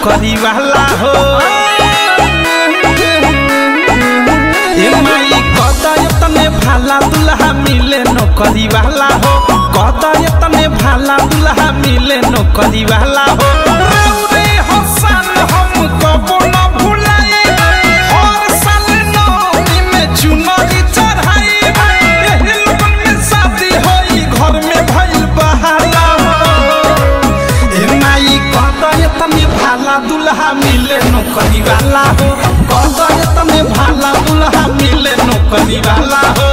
नौकरी वाला हो ए माई कदय तने भाला दुल्हा मिले नौकरी वाला हो कदय तने भाला दुल्हा मिले नौकरी वाला हो रे हसन हम कबो न भुलाए हर साल नौमी में चुनरी चढ़ाई एही लोगन में शादी होई घर में भइल बहाला हो ए माई कदय तने भाला दुल्हा मिले नौकरी वाला हो कदय तने भाला दुल्हा मिले नौकरी वाला हो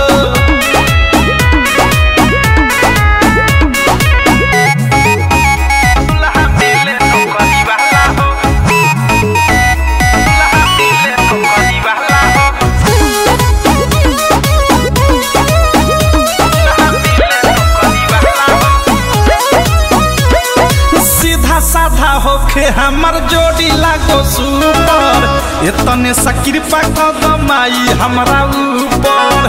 दुल्हा मिले नौकरी वाला हो दुल्हा मिले नौकरी वाला हो दुल्हा मिले नौकरी वाला हो सीधा साधा होखे हमर जोड़ी लागो सुपर एतने सा कृपा कर दो माई हमरा ऊपर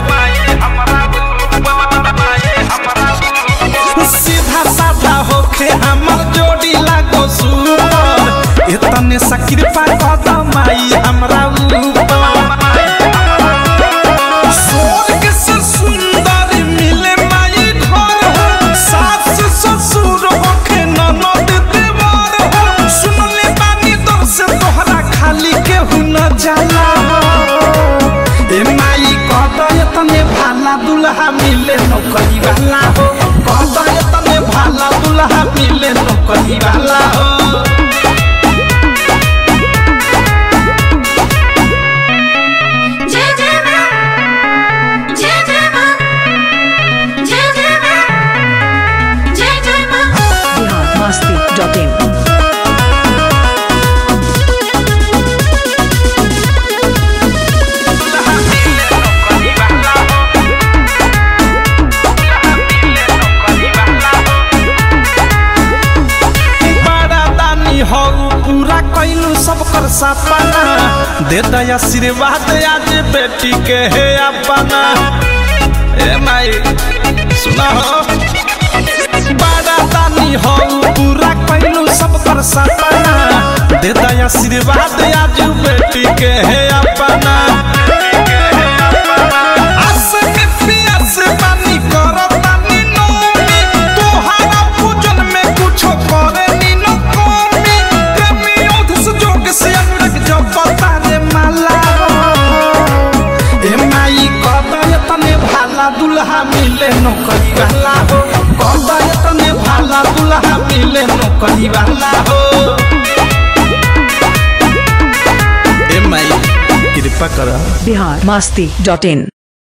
सीधा साधा होखे हमर जोड़ी लागो सुपर एतने सा कृपा कर दो माई हमरा ऊपर स्वर्ग से सुंदर मिले माई घर हो सास ससुर होखे ननद देवर हो सुनले बानी दर से तोहरा खाली केहू न जाला हो ए माई कदय तने भाला दुल्हा मिले नौकरी वाला हो कदय तने भाला दुल्हा मिले नौकरी वाला हो जय जय मां जय जय मां जय जय मां जय जय मां बिहार मस्ती डॉट इन बड़ा दानी हो पूरा कैलू सब कर सपना दे दया आशीर्वाद आज बेटी के है अपना ए माई सुना हो बड़ा दानी हो पूरा कैलू सब कर सपना दे दया आशीर्वाद आज बेटी के है अपना आस के पियास बानी करतानी नौमी तोहारा पूजन में कुछो करे नी न कमी प्रेमी ओधस जोग से अनुरग जब तारे माला ए माई कदय तने भाला दुल्हा मिले नौकरी वाला हो कदय तने भाला दुल्हा मिले नौकरी वाला हो ए माई कृपा कर बिहार मस्ती डॉट इन